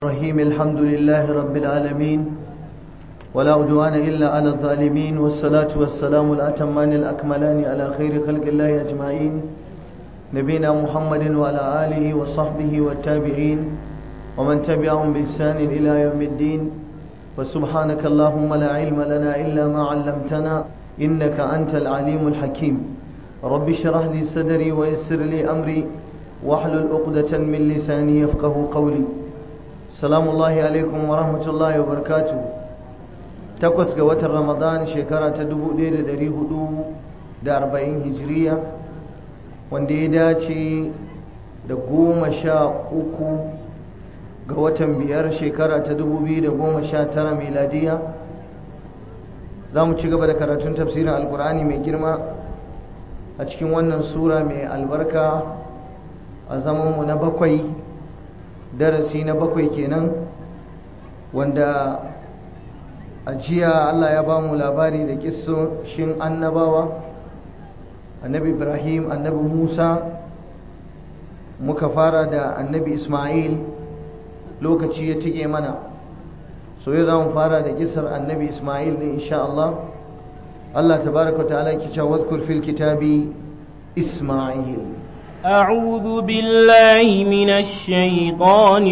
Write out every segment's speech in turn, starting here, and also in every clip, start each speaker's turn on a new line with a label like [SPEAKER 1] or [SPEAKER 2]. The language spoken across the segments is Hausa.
[SPEAKER 1] الرحيم الحمد لله رب العالمين ولا عدوان إلا على الظالمين والصلاة والسلام الأتمان الأكملان على خير خلق الله أجمعين نبينا محمد وعلى آله وصحبه والتابعين ومن تبعهم بإحسان إلى يوم الدين وسبحانك اللهم لا علم لنا إلا ما علمتنا إنك أنت العليم الحكيم رب اشرح لي صدري ويسر لي أمري واحلل عقدة من لساني يفقه قولي salamu Allahi alaikum wa rahmatullahi wa barakatu takwas ga watan ramadan shekara ta 1440 hijiriya wanda ya dace da goma sha uku ga watan biyar shekara ta 2019 miladiya za mu ci gaba da karatun tafsirin alkur'ani mai girma a cikin wannan sura mai albarka a zamanmu na bakwai darasi na bakwai kenan wanda a jiya Allah ya ba mu labari da kissoshin annabawa annabi ibrahim annabi musa muka fara da annabi ismail lokaci ya tike mana so yau za mu fara da kisar annabi ismail ne insha Allah Allah tabaraka ta'ala ki cewa wadhkur fil kitabi ismail
[SPEAKER 2] أعوذ بالله من الشيطان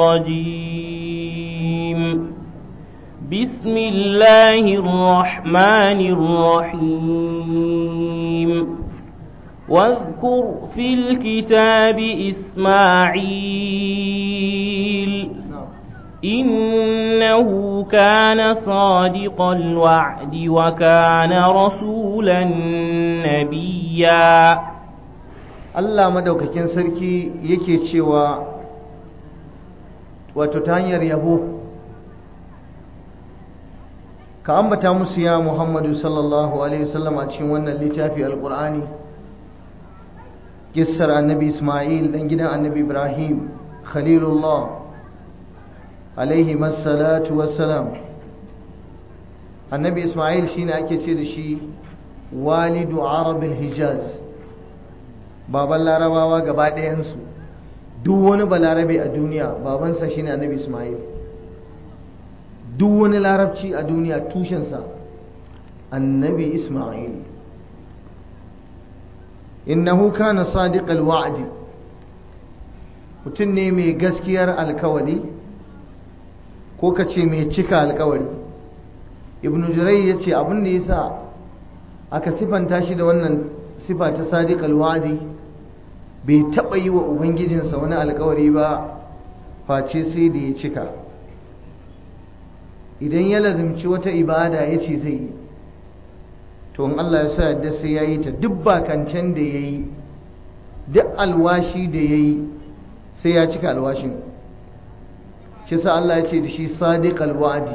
[SPEAKER 2] الرجيم بسم الله الرحمن الرحيم واذكر في الكتاب إسماعيل إنه كان صادق الوعد وكان رسولا نبيا
[SPEAKER 1] Allah madaukakin sarki yake cewa wato ta hanyar yabo ka ambata musu ya Muhammadu sallallahu alaihi wasallam a cikin wannan littafi alqur'ani kissar annabi Isma'il dan gidan annabi Ibrahim khalilullah alaihi masallatu wassalam annabi Isma'il shine ake ce da shi walidu arabil hijaz baban larabawa gaba ɗayansu duk wani balarabe a duniya babansa shine annabi ismail duk wani larabci a duniya tushensa annabi ismail innahu kana sadiqal wa'di mutum ne mai gaskiyar alkawari ko ka ce mai cika alkawari ibnu jurai ya ce abin da ya sa aka sifanta shi da wannan sifa ta sadiqal wa'di bai taɓa yi wa ubangijinsa wani alkawari ba face sai da ya cika idan ya lazimci wata ibada ya ce zai yi to in Allah ya sa yadda sai ya yi ta duk bakancan da ya yi duk alwashi da ya yi sai ya cika alwashin shi sa Allah ya ce da shi sadiq alwadi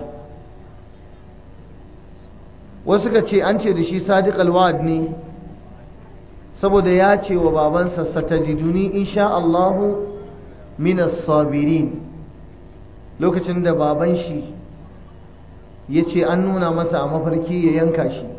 [SPEAKER 1] wasu ka ce an ce da shi sadiq alwad ne saboda ya ce wa babansa satajiduni insha Allahu minas sabirin lokacin da baban shi ya ce an nuna masa a mafarki ya yanka shi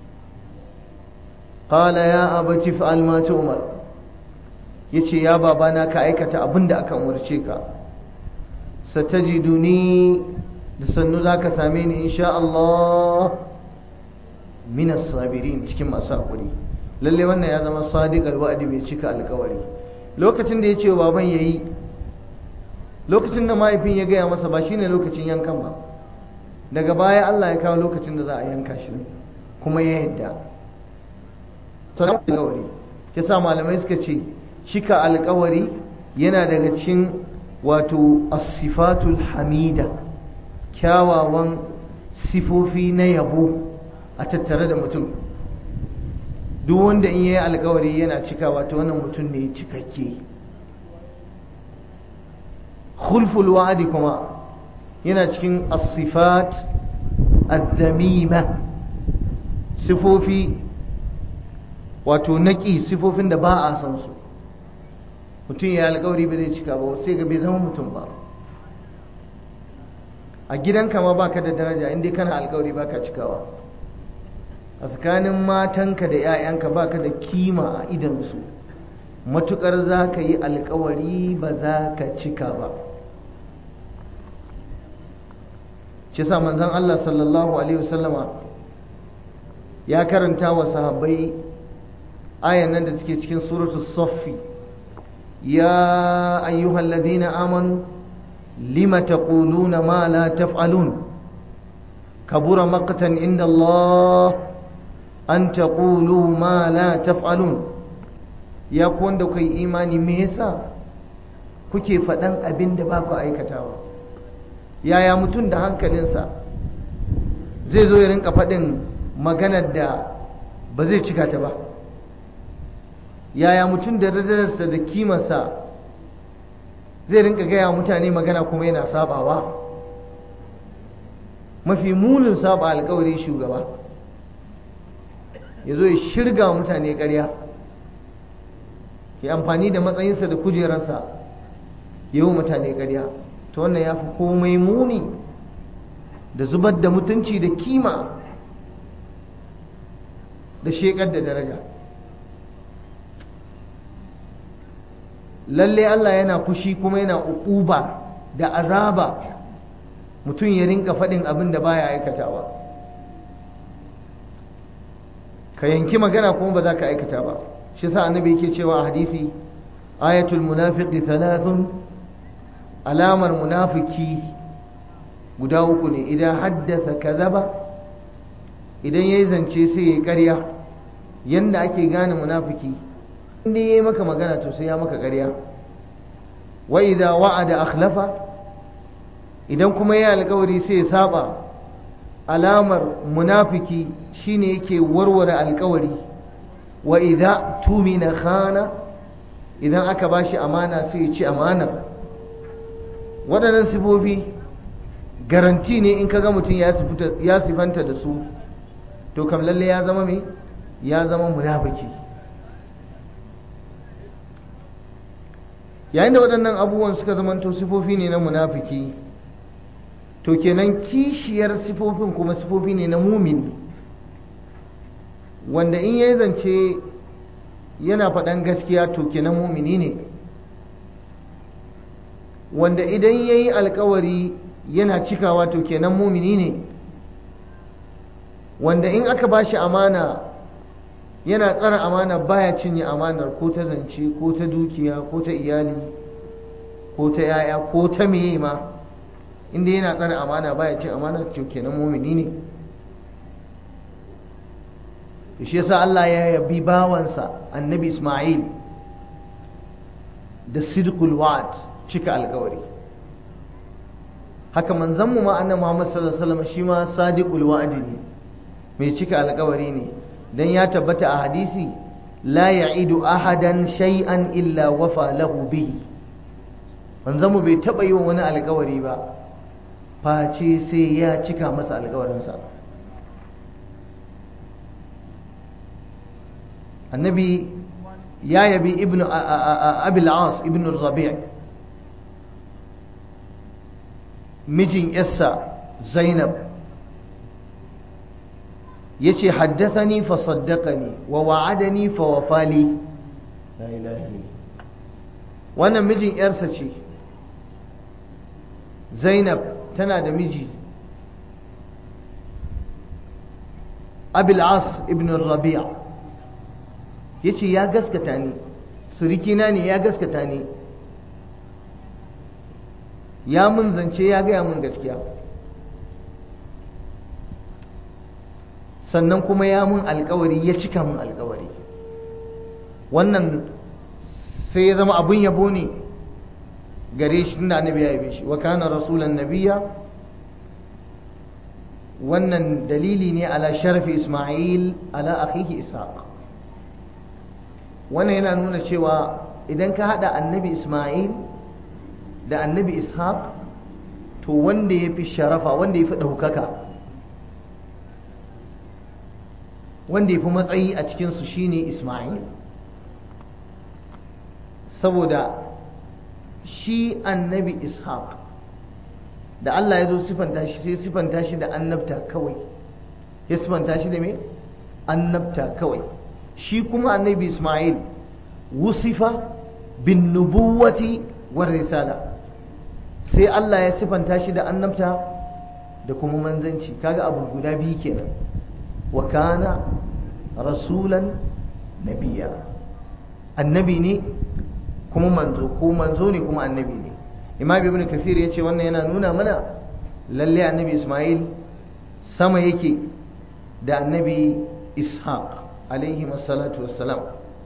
[SPEAKER 1] qala ya abati fa'al ma tu'mar yace ya babana ka aikata abin da aka umarce ka satajiduni da sannu zaka same ni insha Allah minas sabirin cikin masu haƙuri lalle wannan ya zama sadiqal wa'di mai cika alkawari lokacin da ya ce baban yayi lokacin da mahaifin ya gaya masa ba shine lokacin yankan ba daga baya Allah ya kawo lokacin da za a yanka shi kuma ya yadda alkawari yasa malamai suka ce cika alkawari yana daga cikin wato as-sifatul hamida kyawawan sifofi na yabo a tattare da mutum duk wanda in yayi alkawari yana cikawa ta wannan mutum ne cikakke khulful wa'di kuma yana cikin as-sifat ad-damima sifofi wato naki sifofin da ba a san su mutum ya alkawari ba zai cika ba sai ga bai zama mutum ba a gidanka ma baka da daraja inda kana alkawari baka cikawa a tsakanin matanka da 'ya'yanka baka da kima a idansu matukar za ka yi alkawari ba za ka cika ba shi sa manzon Allah sallallahu alaihi wasallama ya karanta wa sahabbai ayan nan da suke cikin suratul saffi ya ayyuhal ladina amanu lima taquluna ma la taf'alun kabura maqtan inda Allah an taqulu ma la taf'alun ya ku wanda kai imani me yasa kuke faɗan abin da ba ku aikatawa yaya mutum da hankalinsa zai zo ya rinka faɗin maganar da ba zai cika ta ba yaya mutum da radarsa da kimarsa zai rinka gaya mutane magana kuma yana sabawa mafi munin saba alkawari shugaba ya zo ya shirga mutane ƙarya ya amfani da matsayinsa da kujerarsa yi wa mutane ƙarya ta wannan ya fi komai muni da zubar da mutunci da kima da shekar da daraja lalle Allah yana fushi kuma yana uquba da azaba mutum ya rinka faɗin abin da baya aikatawa ka yanki magana kuma ba za ka aikata ba shi sa annabi yake cewa a hadisi ayatul munafiqi thalathun alamar munafiki guda uku ne idan haddasa kazaba idan yayi zance sai ya ƙarya yanda ake gane munafiki inda yayi maka magana to sai ya maka ƙarya wa idza wa'ada akhlafa idan kuma yayi alƙawari sai ya saba alamar munafiki shine yake warware alƙawari wa idza tumina khana idan aka bashi amana sai ya ci amanar waɗannan sifofi garanti ne in kaga mutum ya sifanta da su to kam lalle ya zama mai ya zama munafiki yayin da waɗannan abubuwan suka zamanto sifofi ne na munafiki to kenan kishiyar sifofin kuma sifofi ne na mumini wanda in yayi zance yana faɗan gaskiya to kenan mumini ne wanda idan ya yi alkawari yana cikawa to kenan mumini ne wanda in aka ba shi amana yana tsara amana baya cinye amanar ko ta zance ko ta dukiya ko ta iyali ko ta yaya ko ta meye ma inda yana tsara amana baya cin amana to kenan mumini ne shi yasa Allah ya yabi bawansa annabi Ismail da sidqul wa'd cika alkawari haka manzanmu ma annabi Muhammad sallallahu alaihi wasallam shi ma sadiqul wa'di ne mai cika alkawari ne dan ya tabbata a hadisi la ya'idu ahadan shay'an illa wafa lahu bihi manzanmu bai taba yi wa wani alkawari ba face sai ya cika masa alkawarinsa annabi ya yabi ibnu abil as ibnu rabi' mijin yassa zainab ya ce haddathani fa saddaqani wa wa'adani fa wafali la ilaha wannan mijin yarsa ce zainab tana da miji abil as ibn rabi'a ya ce ya gaskata ni surikina ne ya gaskata ni ya mun zance ya gaya mun gaskiya sannan kuma ya mun alkawari ya cika mun alkawari wannan sai ya zama abun yabo ne gare shi tunda annabi ya yabe shi wa kana rasulan nabiya wannan dalili ne ala sharafi isma'il ala akhihi ishaq wannan yana nuna cewa idan ka hada annabi isma'il da annabi ishaq to wanda ya fi sharafa wanda ya fi ɗaukaka wanda ya fi matsayi a cikinsu shine isma'il saboda shi annabi ishaq da Allah ya zo sifanta shi sai sifanta shi da annabta kawai ya sifanta shi da me annabta kawai shi kuma annabi isma'il wusifa bin nubuwati war risala sai Allah ya sifanta shi da annabta da kuma manzanci kaga abu guda biyu kenan wa kana rasulan nabiya annabi ne kuma manzo ko manzo ne kuma annabi ne imam ibn kathir ya ce wannan yana nuna mana lalle annabi ismail sama yake da annabi ishaq alaihi salatu wassalam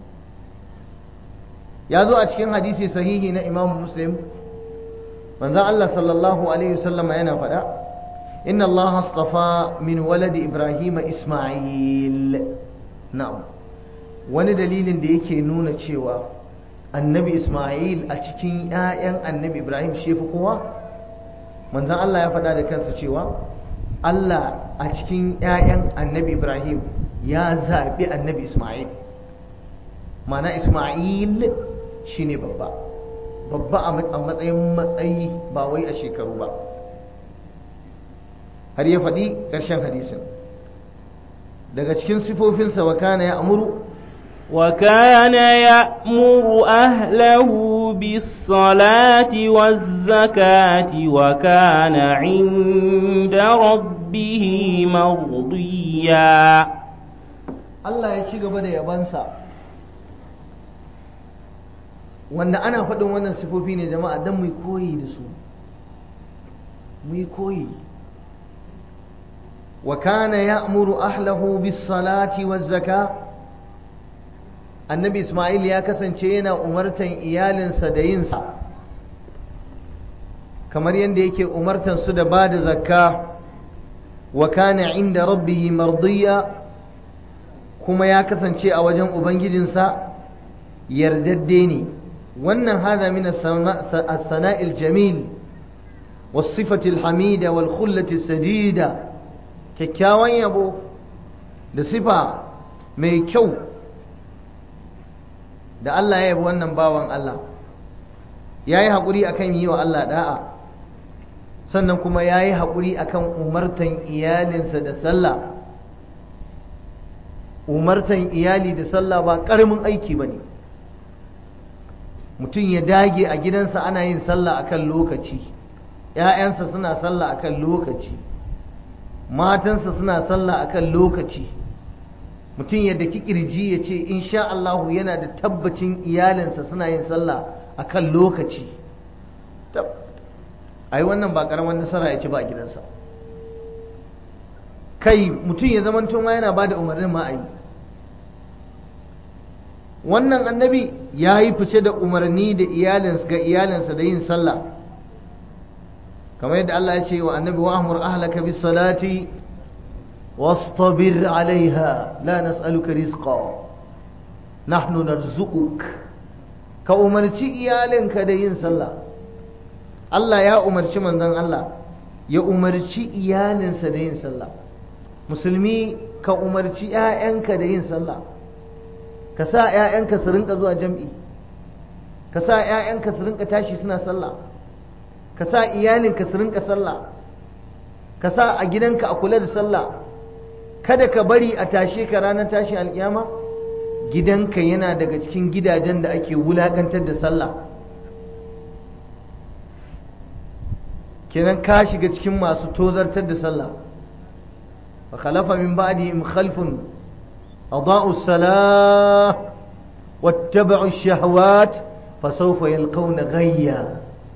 [SPEAKER 1] ya zo a cikin hadisi sahihi na imam muslim manzon Allah sallallahu alaihi wasallam yana faɗa inna Allah astafa min waladi ibrahim ismail na'am wani dalilin da yake nuna cewa annabi ismail a cikin 'ya'yan annabi ibrahim shi fi kowa manzon Allah ya faɗa da kansa cewa Allah a cikin 'ya'yan annabi ibrahim ya zaɓi annabi ismail mana ismail shine babba babba a matsayin matsayi ba wai a shekaru ba har ya faɗi ƙarshen hadisin daga cikin sifofinsa wa kana ya amuru
[SPEAKER 2] وكان يأمر أهله بالصلاة والزكاة وكان عند ربه مرضيا
[SPEAKER 1] Allah ya ci gaba da yabansa wanda ana faɗin wannan sifofi ne jama'a don mu koyi da su mu koyi wa kana ya'muru ahlahu bis salati waz zaka annabi isma'il ya kasance yana umartan iyalinsa da yinsa kamar yadda yake umartan su da ba da zakka wa kana inda rabbihi mardiya kuma ya kasance a wajen ubangijinsa yardadde ne wannan hada min as-sana'il jamil was-sifati al-hamida wal-khullati as-sajida kyakkyawan yabo da sifa mai kyau da Allah ya yabi wannan bawan Allah ya yi haƙuri a kan yi wa Allah ɗa'a sannan kuma ya yi haƙuri a kan umartan iyalinsa da sallah umartan iyali da sallah ba ƙaramin aiki ba ne mutum ya dage a gidansa ana yin sallah a kan lokaci ‘ya'yansa suna sallah a kan lokaci matansa suna sallah a kan lokaci mutum yadda kirji ya ce insha Allahu yana da tabbacin iyalinsa suna yin sallah a kan lokaci ai wannan ba karamar nasara ya ci ba a gidansa kai mutum ya zama ma yana ba da umarnin ma'ayi wannan annabi ya yi fice da umarni da iyalinsa ga iyalinsa da yin sallah kamar yadda Allah ya ce wa annabi wa amur ahlaka bis salati واصطبر عليها لا نسألك رزقا نحن نرزقك كأمرتي إيالنك دين صلى الله يا أمرتي من ذن الله يا أمرتي إيالنس دين صلى musulmi ka umarci ‘ya'yanka da yin sallah ka sa ‘ya'yanka su rinka zuwa jam'i ka sa ‘ya'yanka su rinka tashi suna sallah ka sa iyalinka su rinka sallah ka sa a gidanka a kula da sallah kada ka bari a tashe ka ranar tashin alkiyama gidanka yana daga cikin gidajen da ake wulakantar da sallah kenan ka shiga cikin masu tozartar da sallah fa khalafa min ba'dihim khalfun adaa'u salah wattaba'u ash-shahawat fa sawfa yalqawna ghayya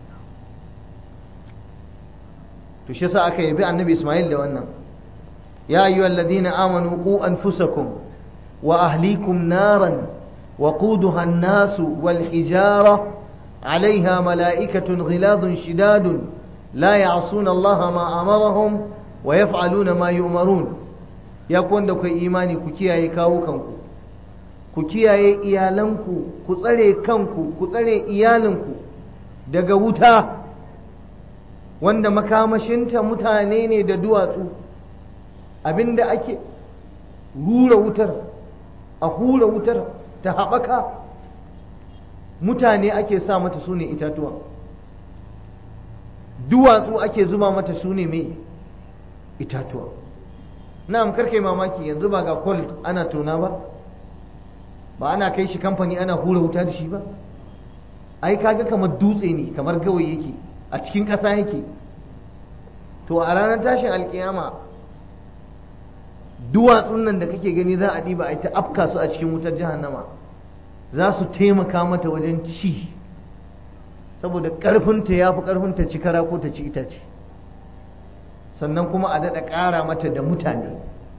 [SPEAKER 1] to shi yasa aka yabi annabi Ismail da wannan يا أيها الذين آمنوا قوا أنفسكم وأهليكم نارا وقودها الناس والحجارة عليها ملائكة غلاظ شداد لا يعصون الله ما أمرهم ويفعلون ما يؤمرون يا كون دكو إيماني كياye kawo kanku ku kiyaye iyalanku ku tsare kanku ku tsare iyalinku daga wuta wanda makamashinta mutane ne da duwatsu abinda ake rura wutar a hura wutar ta haɓaka mutane ake sa mata su ne itatuwa duwatsu ake zuba mata su ne mai itatuwa na'am karkai mamaki yanzu ba ga kwal ana tona ba ba ana kai shi kamfani ana hura wuta da shi ba ai kaga kamar dutse ne kamar gawai yake a cikin ƙasa yake to a ranar tashin alkiyama duwatsun nan da kake gani za a ɗiba a ita afka su a cikin wutar jahannama za su taimaka mata wajen ci saboda ƙarfinta ya fi ƙarfinta ci kara ko ta ci itace sannan kuma a daɗa ƙara mata da mutane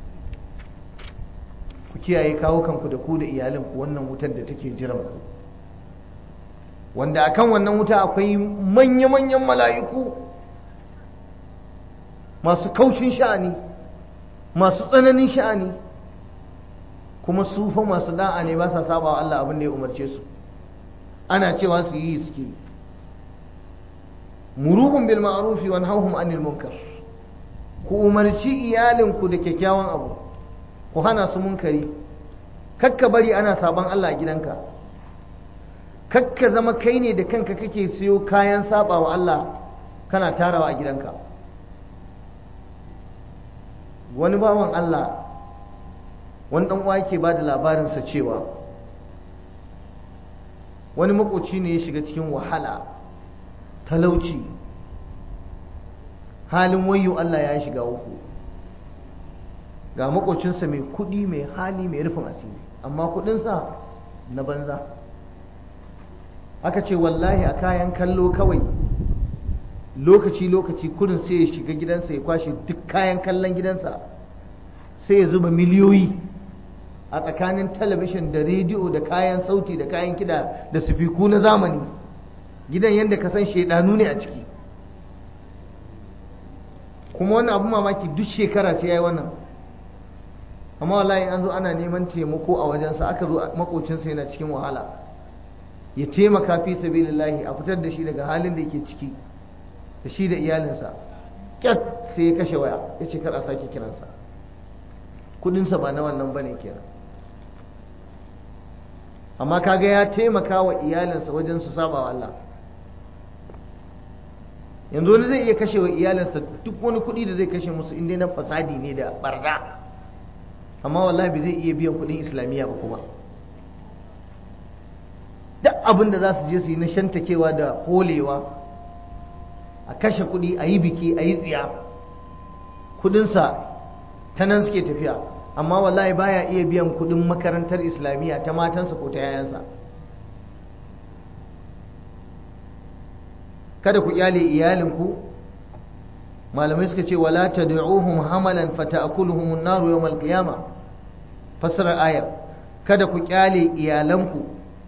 [SPEAKER 1] ku kiyaye kawo kanku da ku da iyalinku wannan wutar da take jiran ku wanda akan wannan wuta akwai manya-manyan mala'iku masu kaushin sha'ani masu tsananin sha'ani kuma su fa masu da'a ne ba sa saba wa Allah abin da ya umarce su ana cewa su yi suke muruhun bil ma'rufi wa nahawhum anil munkar ku umarci iyalinku da kyakkyawan abu ku hana su munkari kakka bari ana saban Allah a gidanka kakka zama kai ne da kanka kake siyo kayan saba wa Allah kana tarawa a gidanka wani bawan Allah wani dan uwa yake bada labarinsa cewa wani makoci ne ya shiga cikin wahala talauci halin wayo Allah ya shiga uku ga makocinsa mai kudi mai hali mai rufin asiri amma kudinsa na banza aka ce wallahi a kayan kallo kawai lokaci-lokaci kudin sai ya shiga gidansa ya kwashe duk kayan kallon gidansa sai ya zuba miliyoyi a tsakanin talabishin da rediyo da kayan sauti da kayan kida da sufiku na zamani gidan yadda ka san shaidanu ne a ciki kuma wannan abu mamaki duk shekara sai ya yi wannan amma wallahi an zo ana neman taimako a wajensa aka zo makocinsa yana cikin wahala ya taimaka fi sabilillahi a fitar da shi daga halin da yake ciki da shi da iyalinsa kyat sai ya kashe waya ya ce kar a sake kiransa kudinsa ba na wannan bane kenan amma kaga ya taimaka wa iyalinsa wajen su saba wa Allah yanzu wani zai iya kashe wa iyalinsa duk wani kuɗi da zai kashe musu inda na fasadi ne da barna amma wallahi bai zai iya biyan kuɗin islamiyya ba kuma duk abin da za su je su yi na shantakewa da holewa a kashe kuɗi a yi biki a yi tsiya kuɗinsa ta nan suke tafiya amma wallahi baya iya biyan kuɗin makarantar islamiyya ta matansa ko ta yayansa kada ku kyale iyalinku malamai suka ce wala tad'uhum hamalan fata'kuluhum an-nar yawm al-qiyamah fasara ayar kada ku kyale iyalanku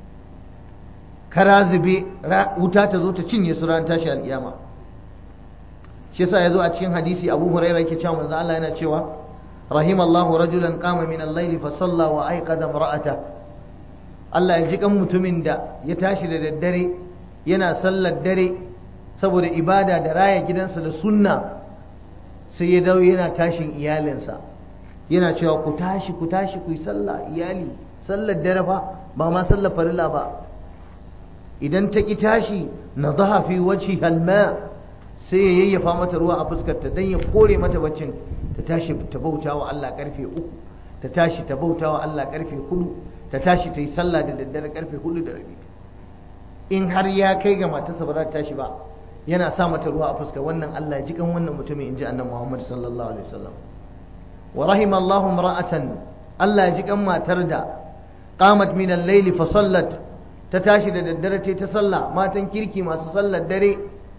[SPEAKER 1] kara zube wuta ta zo ta cinye su ran tashi al-qiyama shi yasa yazo a cikin hadisi Abu Hurairah yake cewa manzo Allah yana cewa rahimallahu rajulan qama min al-layl fa salla wa ayqadha imra'ata Allah ya ji kan mutumin da ya tashi da daddare yana sallar dare saboda ibada da raya gidansa da sunna sai ya dawo yana tashin iyalinsa yana cewa ku tashi ku tashi ku yi sallah iyali sallar dare fa ba ma sallar farilla ba idan ta ki tashi na zaha fi wajhi halma sai ya yayyafa mata ruwa a fuskarta don ya kore mata baccin ta tashi ta bauta wa Allah karfe uku ta tashi ta bauta wa Allah karfe hudu ta tashi ta yi sallah da daddare karfe hudu da rabi in har ya kai ga matarsa ba za ta tashi ba yana sa mata ruwa a fuska wannan Allah ji kan wannan mutumin inji annabi Muhammad sallallahu alaihi wasallam wa rahimallahu imra'atan Allah ji kan matar da qamat min al-layl fa sallat ta tashi da daddare ta sallah matan kirki masu sallar dare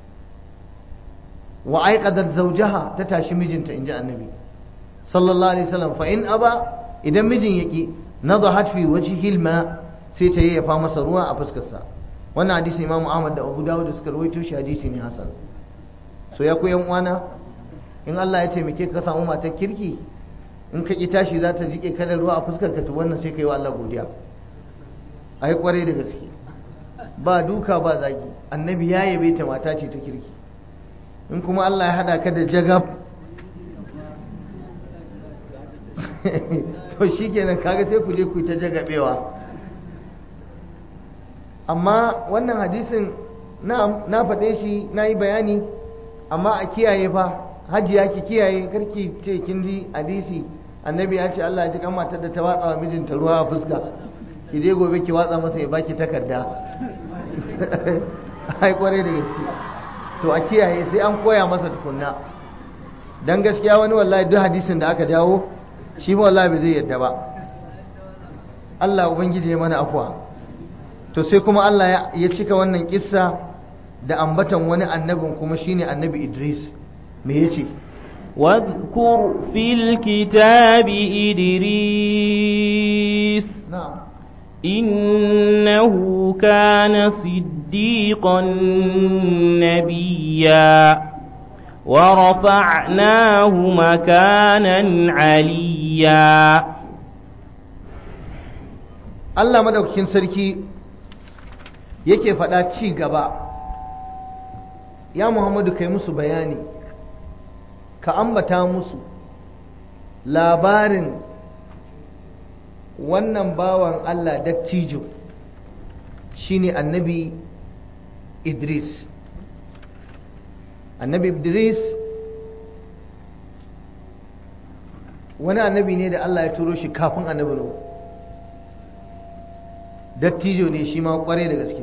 [SPEAKER 1] wa aiqadat zawjaha ta tashi mijinta inji annabi sallallahu alaihi wasallam fa in aba idan mijin yaki nadahat fi wajhihi al-ma sai ta yayyafa masa ruwa a fuskarsa wannan hadisi imamu ahmad da abu dawud suka rawaito shi hadisi ne hasan so ya ku yan uwana in Allah ya taimake ka samu matar kirki in ka ki tashi za ta jike kada ruwa a fuskar ka to wannan sai ka yi wa Allah godiya ai kwarai da gaske ba duka ba zagi annabi ya yabe ta mata ce ta kirki in kuma Allah ya hada ka da jagab to shikenan kaga sai ku je ku yi ta jagabewa amma wannan hadisin na faɗe shi na yi bayani amma a kiyaye fa hajiya ki kiyaye karki ce kin ji hadisi annabi ya ce Allah ya ji kan matar da ta watsa wa mijinta ruwa a fuska ki je gobe ki watsa masa ya baki takarda ai kwarai da gaske to a kiyaye sai an koya masa tukunna dan gaskiya wani wallahi duk hadisin da aka jawo shi ba wallahi bai zai yadda ba Allah ubangiji ya mana afuwa to sai kuma Allah ya cika wannan kissa da ambatan wani annabin kuma shine annabi Idris me yace
[SPEAKER 2] واذكر في الكتاب إدريس
[SPEAKER 1] na'am
[SPEAKER 2] إنه كان صديقا نبيا ورفعناه مكانا عليا
[SPEAKER 1] Allah madaukakin sarki yake faɗa ci gaba ya Muhammadu kai musu bayani ka ambata musu labarin wannan bawan Allah dattijo shine annabi Idris annabi Idris wani annabi ne da Allah ya turo shi kafin annabi Nuhu dattijo ne shi ma kware da gaske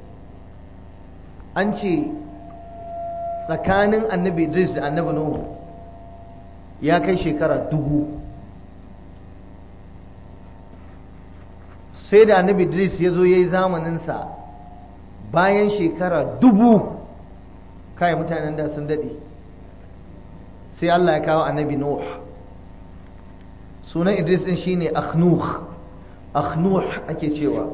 [SPEAKER 1] an ce tsakanin annabi Idris da annabi Nuhu ya kai shekara dubu sai da annabi Idris ya zo ya yi zamaninsa bayan shekara dubu kai mutanen da sun daɗe sai Allah ya kawo annabi Nuh sunan Idris ɗin shine Akhnuh Akhnuh ake cewa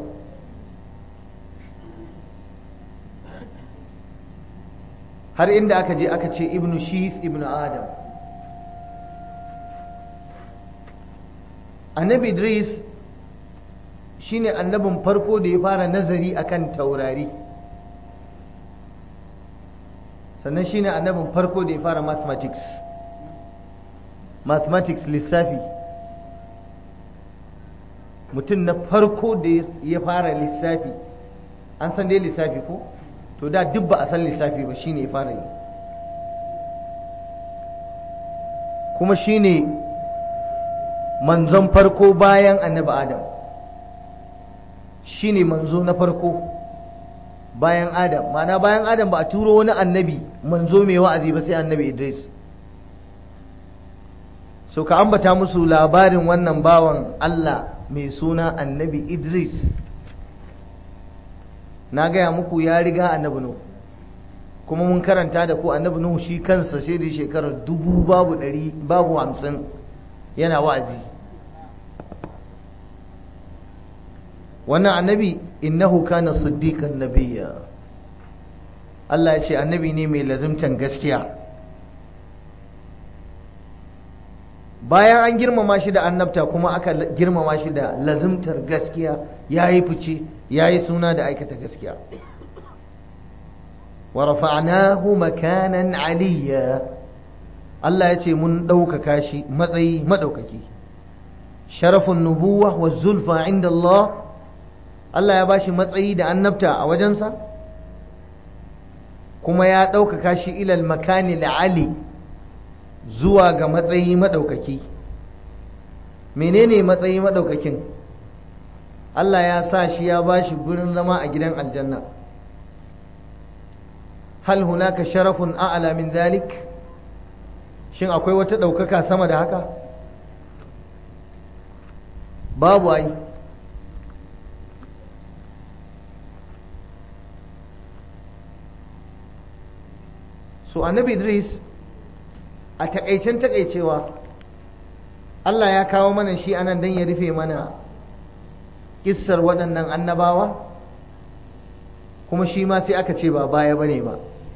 [SPEAKER 1] har inda aka je aka ce ibnu shis ibnu adam annabi idris shine annabin farko da ya fara nazari akan taurari sannan shine annabin farko da ya fara mathematics mathematics lissafi mutum na farko da ya fara lissafi an san dai lissafi ko to da duk ba a san lissafi ba shine ya fara yi kuma shine manzon farko bayan annabi adam shine manzo na farko bayan adam mana bayan adam ba a turo wani annabi manzo mai wa'azi ba sai annabi idris so ka ambata musu labarin wannan bawan allah mai suna annabi idris na gaya muku ya riga annabi nuhu kuma mun karanta da ku annabi nuhu shi kansa sai da shekarar dubu babu ɗari babu hamsin yana wa'azi wannan annabi innahu kana siddiqan nabiyya Allah ya ce annabi ne mai lazimtan gaskiya bayan an girmama shi da annabta kuma aka girmama shi da lazimtar gaskiya ya yi fice ya yi suna da aikata gaskiya wa rafa'nahu makanan aliyya Allah ya ce mun ɗaukaka shi matsayi maɗaukaki sharafin nubuwa wa zulfa inda Allah Allah ya bashi matsayi da annabta a wajensa kuma ya ɗaukaka shi ilal makani la'ali zuwa ga matsayi maɗaukaki menene matsayi maɗaukakin Allah ya sa shi ya ba shi gurin zama a gidan aljanna hal hunaka sharafun a'ala min zalik shin akwai wata ɗaukaka sama da haka babu ai so annabi idris a takaicen takaicewa Allah ya kawo mana shi anan don ya rufe mana kissar waɗannan annabawa kuma shi ma sai aka ce ba baya bane ba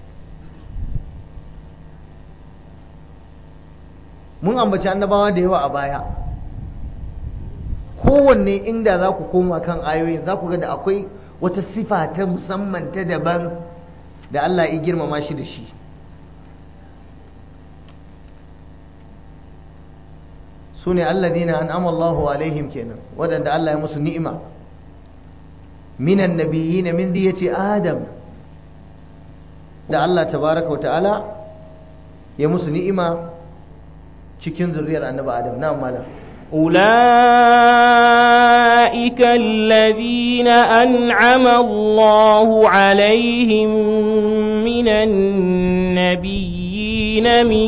[SPEAKER 1] mun ambaci annabawa da yawa a baya kowanne inda za ku koma kan ayoyin za ku ga da akwai wata sifa ta musamman ta daban da Allah ya girmama shi da shi su ne alladina an amallahu alaihim kenan waɗanda Allah ya musu ni'ima minan nabiyina min diyati adam da Allah tabaraka wa ta'ala ya musu ni'ima cikin zuriyar annabi adam na malam
[SPEAKER 2] أولئك الذين أنعم الله عليهم من النبيين النبيين من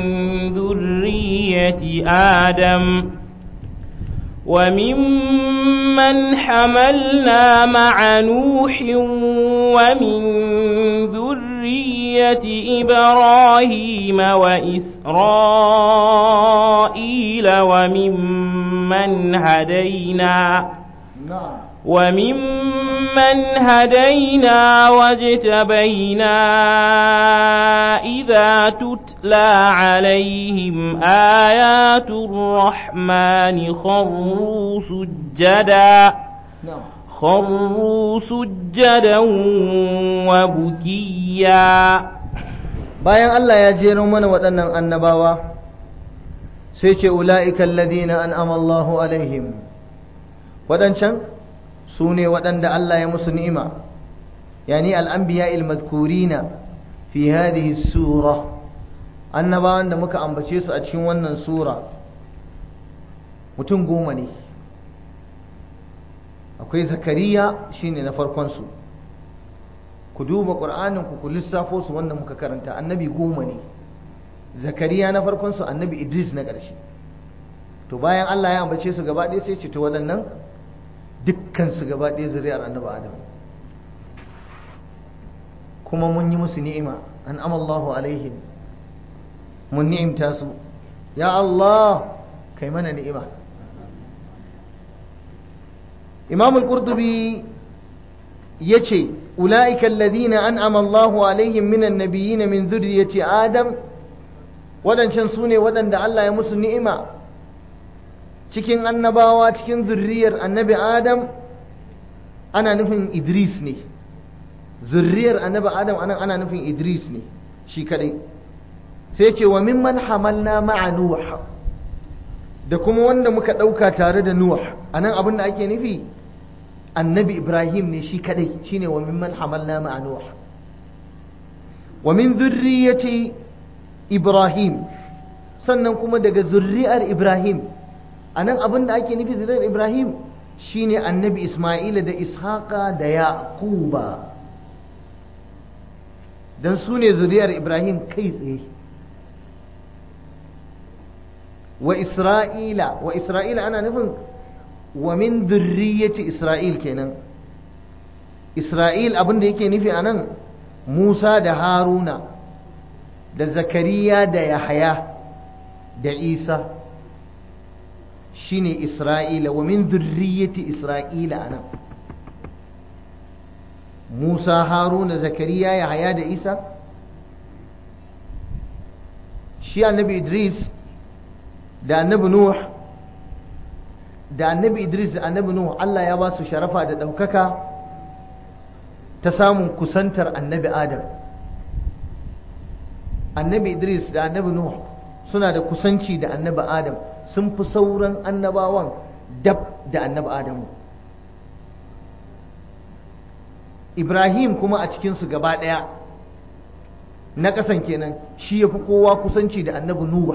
[SPEAKER 2] ذرية آدم وممن حملنا مع نوح ومن ذرية إبراهيم وإسرائيل وممن هدينا
[SPEAKER 1] نعم
[SPEAKER 2] وممن هدينا واجتبينا إذا تتلى عليهم آيات الرحمن خروا سجدا
[SPEAKER 1] نعم
[SPEAKER 2] خروا سجدا وبكيا
[SPEAKER 1] bayan Allah ya jero mana waɗannan annabawa sai ce ula'ikan ladina an amallahu alaihim waɗancan su ne waɗanda Allah ya musu ni'ima yani al'ambiya ilmadkurina fi hadhihi sura annabawan da muka ambace su a cikin wannan sura mutum goma ne akwai zakariya shine na farkonsu ku duba ƙur'anin ku ku lissafo su wanda muka karanta annabi goma ne zakariya na farkonsu annabi idris na ƙarshe to bayan allah ya ambace su gaba ɗaya sai ce to waɗannan dukkan su gaba ɗaya zuriyar annabi adam kuma mun yi musu ni'ima an amallahu alaihim mun ni'imta su ya allah kai mana ni'ima imam al-qurtubi yace ulaika alladhina an'ama Allahu alaihim minan nabiyyin min dhurriyyati adam wadancan sune wadanda Allah ya musu ni'ima cikin annabawa cikin zurriyar annabi adam ana nufin idris ne zurriyar annabi adam anan ana nufin idris ne shi kadai sai ce wa mimman hamalna ma'a nuh da kuma wanda muka dauka tare da nuh anan abin da ake nufi annabi ibrahim ne shi kadai shine wa mimman hamalna ma'a nuh wa min dhurriyyati ibrahim sannan kuma daga zurriyar ibrahim anan abin da ake nufi zurriyar ibrahim shine annabi isma'ila da ishaqa da yaquba dan su ne zuriyar ibrahim kai tsaye wa isra'ila wa isra'ila ana nufin wa min dhurriyyati isra'il kenan isra'il abin da yake nufi anan musa da haruna da zakariya da yahaya da isa shine isra'ila wa min dhurriyyati isra'ila anan musa haruna zakariya yahaya da isa shi annabi idris da annabi nuh da annabi idris da annabi nuh allah ya ba su sharafa da ɗaukaka ta samun kusantar annabi adam annabi idris da annabi nuh suna da kusanci da annabi adam sun fi sauran annabawan dab da annabi adamu ibrahim kuma a cikinsu gaba ɗaya na ƙasan kenan shi ya fi kowa kusanci da annabi nuh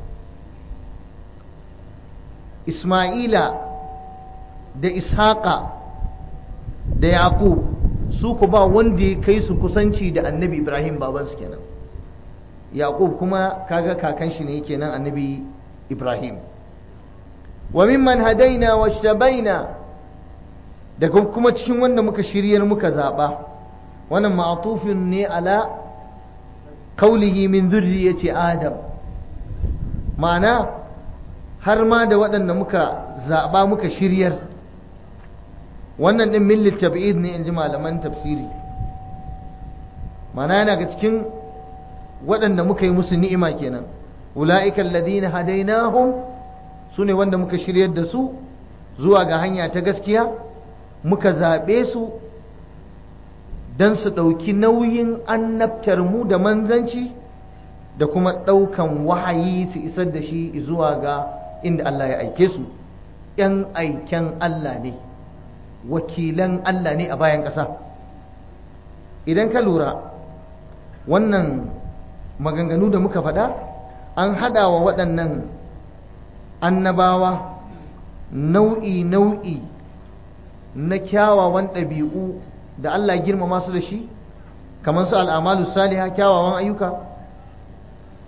[SPEAKER 1] isma'ila da ishaqa da yaqub su ku ba wanda ya kai su kusanci da annabi ibrahim babansu kenan yaqub kuma kaga kakan shi ne kenan annabi ibrahim wa mimman hadaina washtabaina da kuma cikin wanda muka shiryar muka zaba wannan ma'tufin ne ala qawlihi min dhurriyyati adam ma'ana har ma da waɗanda muka zaba muka shiryar wannan din min litab'id ne in ji malaman tafsiri ma'ana yana ga cikin waɗanda muka yi musu ni'ima kenan ula'ika alladhina hadainahum sune wanda muka shiryar da su zuwa ga hanya ta gaskiya muka zaɓe su don su ɗauki nauyin annabtar mu da manzanci da kuma ɗaukan wahayi su isar da shi zuwa ga inda Allah ya aike su ‘yan aiken Allah ne wakilan Allah ne a bayan ƙasa idan ka lura wannan maganganu da muka faɗa an haɗa wa waɗannan annabawa nau'i-nau'i na kyawawan ɗabi'u da Allah girmama su da shi kamar su al'amalu saliha kyawawan ayyuka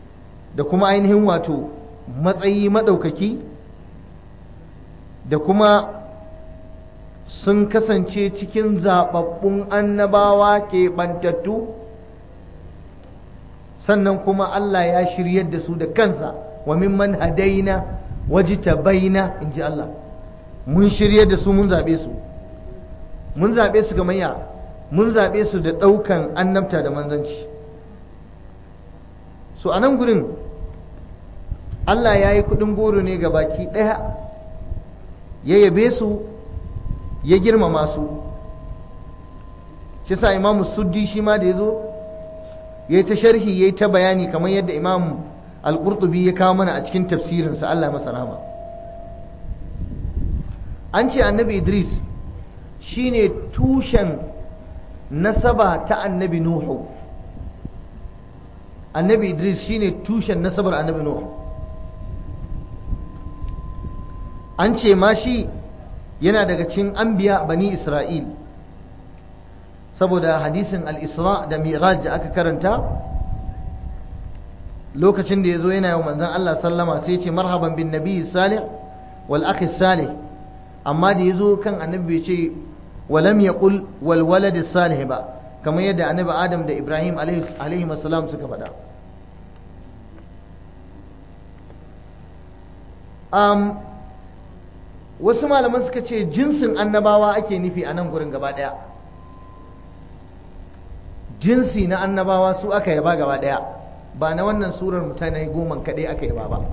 [SPEAKER 1] da kuma ainihin wato matsayi maɗaukaki da kuma sun kasance cikin zaɓaɓɓun annabawa keɓantattu sannan kuma Allah ya shiryar da su da kansa wa mimman hadaina wajita baina in ji Allah mun shiryar da su mun zaɓe su mun zaɓe su ga manya mun zaɓe su da ɗaukan annabta da manzanci so a nan gurin Allah ya yi kuɗin goro ne ga baki ɗaya ya yabe su ya girmama su shi sa imamu suddi shi ma da ya zo ya yi ta sharhi ya yi ta bayani kamar yadda imam al-qurtubi ya kawo mana a cikin tafsirinsa Allah masa rahama an ce annabi idris shine tushen nasaba ta annabi nuhu annabi idris shine tushen nasabar annabi nuhu an ce ma shi yana daga cikin anbiya bani isra'il saboda hadisin al-isra da mi'raj da aka karanta lokacin da ya zo yana yau manzan Allah sallama sai ce marhaban bin nabi salih wal akhi salih amma da ya zo kan annabi bai ce walam yaqul wal walad salih ba kamar yadda annabi adam da ibrahim alaihi salam suka faɗa um, wasu malaman suka ce jinsin annabawa ake nufi a nan gurin gaba ɗaya jinsi na annabawa su aka yaba gaba ɗaya ba na wannan surar mutane goma kaɗai aka yaba ba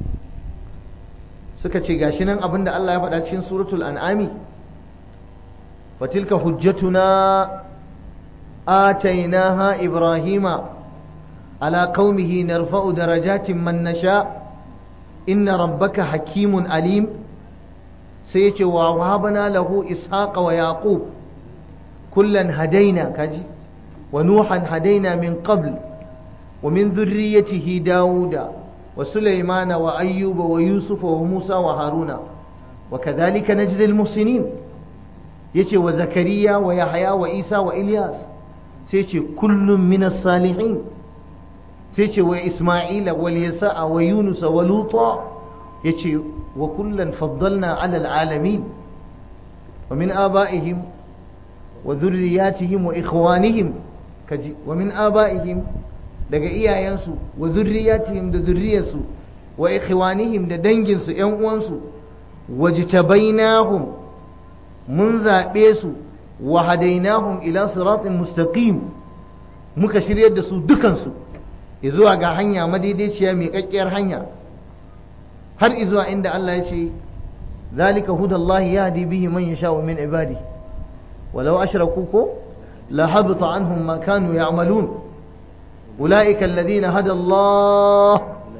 [SPEAKER 1] suka ce gashi nan abinda Allah ya faɗa cikin suratul an'ami wa tilka hujjatuna atainaha ibrahima ala qaumihi narfa'u darajatin man nasha inna rabbaka hakimun alim sai yace wa wahabana lahu ishaqa wa yaqub kullan hadaina kaji wa nuhan hadaina min qabl ومن ذريته داود وسليمان وأيوب ويوسف وموسى وهارون وكذلك نجزي المحسنين يتي وزكريا ويحيى وإيسى وإلياس سيتي كل من الصالحين سيتي وإسماعيل واليساء ويونس ولوطا يتي وكلا فضلنا على العالمين ومن آبائهم وذرياتهم وإخوانهم ومن آبائهم daga iyayensu wa zurriyatihim da zurriyarsu wa ikhwanihim da danginsu ƴan uwansu wajtabainahum mun zaɓe su wa hadainahum ila siratin mustaqim muka shiryar da su dukansu zuwa ga hanya madaidaiciya mai kakkiyar hanya har izuwa inda Allah ya ce zalika hudallahi yahdi bihi man yasha'u min ibadi walau ashraku ko la habita anhum ma kanu ya'malun أولئك الذين هدى الله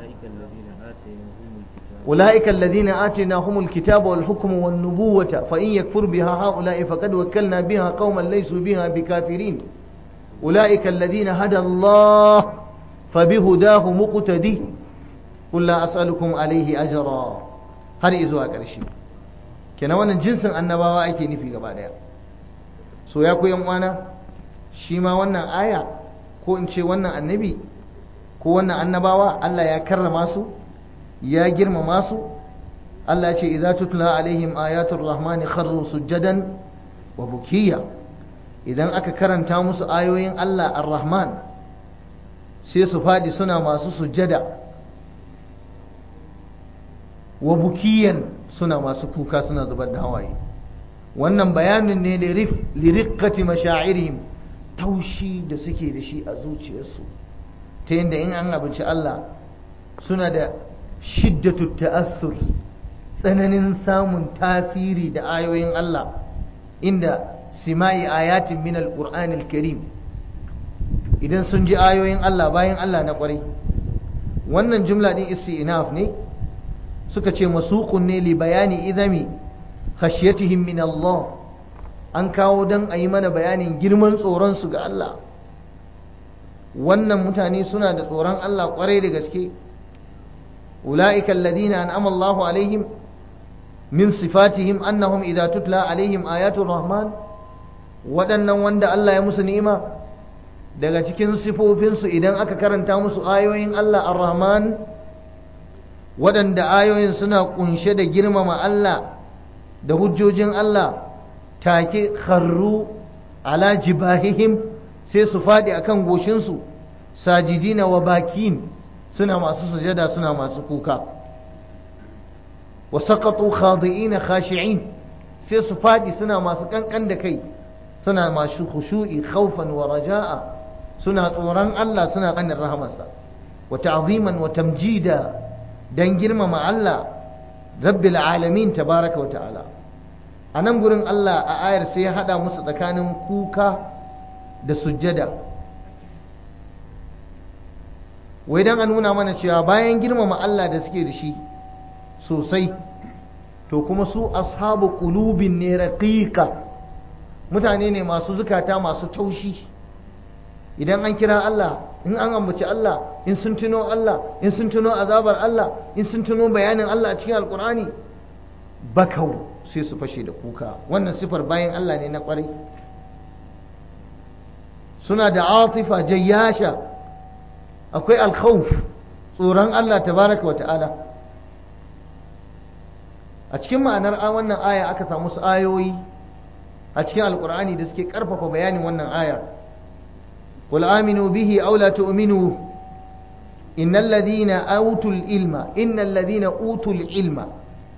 [SPEAKER 1] أولئك الذين آتيناهم الكتاب والحكم والنبوة فإن يكفر بها هؤلاء فقد وكلنا بها قوما ليسوا بها بكافرين أولئك الذين هدى الله فبهداه مقتدي قل لا أسألكم عليه أجرا هل إذوا أكرشي كنا وانا جنس النباوة أيكي نفي قبادا سو ياكو يوم وانا شيما وانا آية ko in ce wannan annabi ko wannan annabawa Allah ya karrama su ya girmama su Allah ya ce idza tutla alaihim ayatul rahmani kharru sujjadan wa bukiya idan aka karanta musu ayoyin Allah ar-rahman sai su fadi suna masu sujjada wa bukiyan suna masu kuka suna zubar da hawaye wannan bayanin ne liriqqati mashairihim taushi da suke da shi a zuciyarsu ta yadda in an abinci Allah suna da shiddatu ta'assur tsananin samun tasiri da ayoyin Allah inda simai ayatin min alqur'anil karim idan sun ji ayoyin Allah bayan Allah na kwarai wannan jumla din isti'naf ne suka ce masuqun ne li bayani idami khashyatihim min Allah an kawo don a yi mana bayanin girman tsoronsu ga Allah wannan mutane suna da tsoron Allah kwarai da gaske ula'ika alladhina an'ama Allahu alaihim min sifatihim annahum idza tutla alaihim ayatul rahman waɗannan wanda Allah ya musu ni'ima daga cikin sifofinsu idan aka karanta musu ayoyin Allah ar-Rahman waɗanda ayoyin suna ƙunshe da girmama Allah da hujjojin Allah take kharru ala jibahihim sai su faɗi akan goshinsu sajidina wa bakin suna masu sujada suna masu kuka wa saqatu khadi'ina khashi'in sai su faɗi suna masu kankan da kai suna masu khushu'i khawfan wa raja'a suna tsoron Allah suna kanin rahamarsa wa ta'ziman wa tamjida dan girmama Allah rabbil alamin tabaraka wa ta'ala a nan gurin Allah a ayar sai ya hada musu tsakanin kuka da sujjada wai dan a nuna mana cewa bayan girmama Allah da suke da shi sosai to kuma su ashabu qulubin ne raqiqa mutane ne masu zukata masu taushi idan an kira Allah in an ambaci Allah in sun tuno Allah in sun tuno azabar Allah in sun tuno bayanin Allah a cikin alkur'ani bakau sai su fashe da kuka wannan sifar bayan Allah ne na kwarai suna da atifa jayyasha akwai alkhawf tsoron Allah tabaraka wata'ala a cikin ma'anar wannan aya aka samu su ayoyi a cikin alkur'ani da suke karfafa bayanin wannan ayar قل آمنوا به أو لا تؤمنوا إن الذين أوتوا العلم إن الذين أوتوا العلم